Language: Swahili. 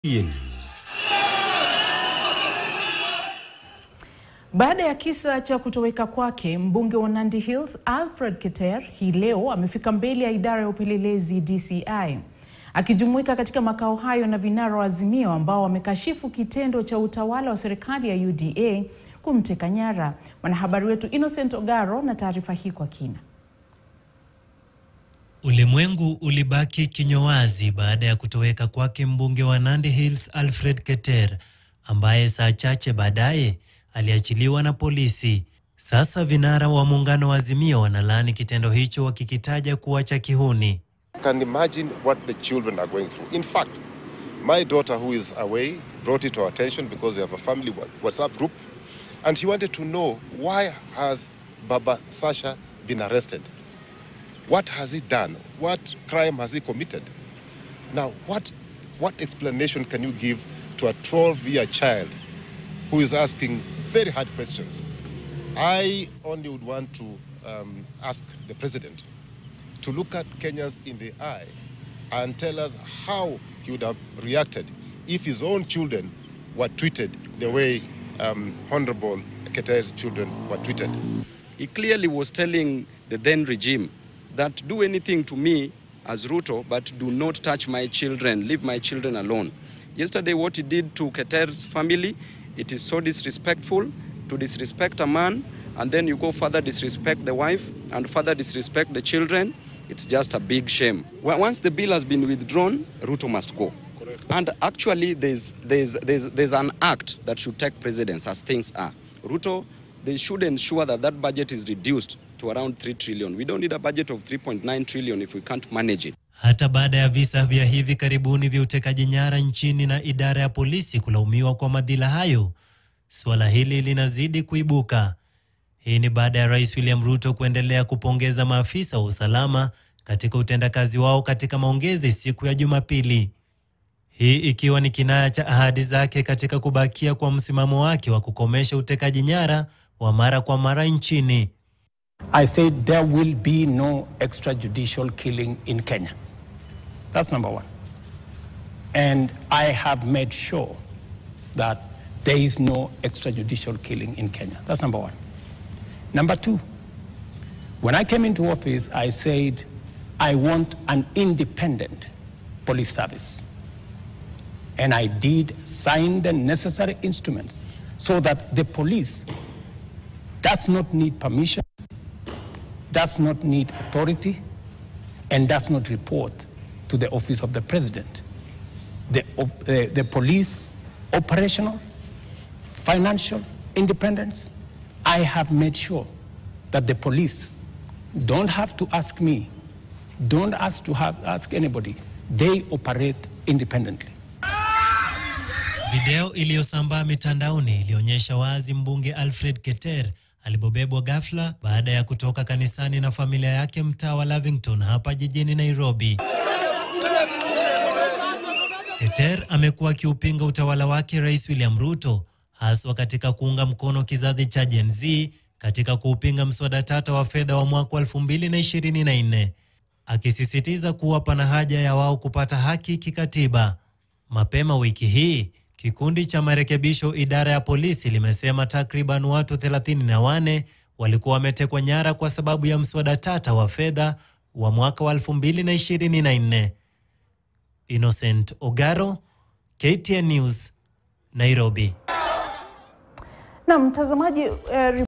News. Baada ya kisa cha kutoweka kwake, mbunge wa Nandi Hills Alfred Keter hii leo amefika mbele ya idara ya upelelezi DCI. Akijumuika katika makao hayo na vinara wa Azimio ambao wamekashifu kitendo cha utawala wa serikali ya UDA kumteka nyara. Mwanahabari wetu Innocent Ogaro na taarifa hii kwa kina. Ulimwengu ulibaki kinywa wazi baada ya kutoweka kwake mbunge wa Nandi Hills Alfred Keter ambaye saa chache baadaye aliachiliwa na polisi. Sasa vinara wa muungano wa Azimio wanalaani kitendo hicho wakikitaja kuwa cha kihuni. can imagine what the children are going through. In fact, my daughter who is away brought it to our attention because we have a family wa- WhatsApp group and she wanted to know why has Baba Sasha been arrested? What has he done? What crime has he committed? Now, what, what explanation can you give to a 12-year child who is asking very hard questions? I only would want to um, ask the president to look at Kenyans in the eye and tell us how he would have reacted if his own children were treated the way um, Honorable Keter's children were treated. He clearly was telling the then regime that do anything to me as Ruto, but do not touch my children, leave my children alone. Yesterday, what he did to Keter's family, it is so disrespectful to disrespect a man, and then you go further disrespect the wife and further disrespect the children. It's just a big shame. Wa- Once the bill has been withdrawn, Ruto must go. And actually, there's, there's, there's, there's an act that should take precedence as things are. Ruto, they should ensure that that budget is reduced to around 3 trillion. We don't need a budget of 3.9 trillion if we can't manage it. Hata baada ya visa vya hivi karibuni vya utekaji nyara nchini na idara ya polisi kulaumiwa kwa madhila hayo, suala hili linazidi kuibuka. Hii ni baada ya Rais William Ruto kuendelea kupongeza maafisa wa usalama katika utendakazi wao katika maongezi siku ya Jumapili. Hii ikiwa ni kinaya cha ahadi zake katika kubakia kwa msimamo wake wa kukomesha utekaji nyara wa mara kwa mara nchini. I said there will be no extrajudicial killing in Kenya. That's number one. And I have made sure that there is no extrajudicial killing in Kenya. That's number one. Number two, when I came into office, I said I want an independent police service. And I did sign the necessary instruments so that the police does not need permission does not need authority and does not report to the office of the president. The, op- uh, the police operational, financial independence, I have made sure that the police don't have to ask me, don't ask to have, ask anybody. They operate independently. Video iliyosambaa mitandaoni ilionyesha wazi mbunge Alfred Keter alipobebwa ghafla baada ya kutoka kanisani na familia yake mtaa wa Lavington hapa jijini Nairobi. Keter amekuwa akiupinga utawala wake Rais William Ruto haswa katika kuunga mkono kizazi cha Gen Z katika kuupinga mswada tata wa fedha wa mwaka 2024 akisisitiza kuwa pana haja ya wao kupata haki kikatiba. Mapema wiki hii kikundi cha marekebisho idara ya polisi limesema takriban watu 34 walikuwa wametekwa nyara kwa sababu ya mswada tata wa fedha wa mwaka wa 2024. Innocent Ogaro, KTN News, Nairobi. Na mtazamaji eh,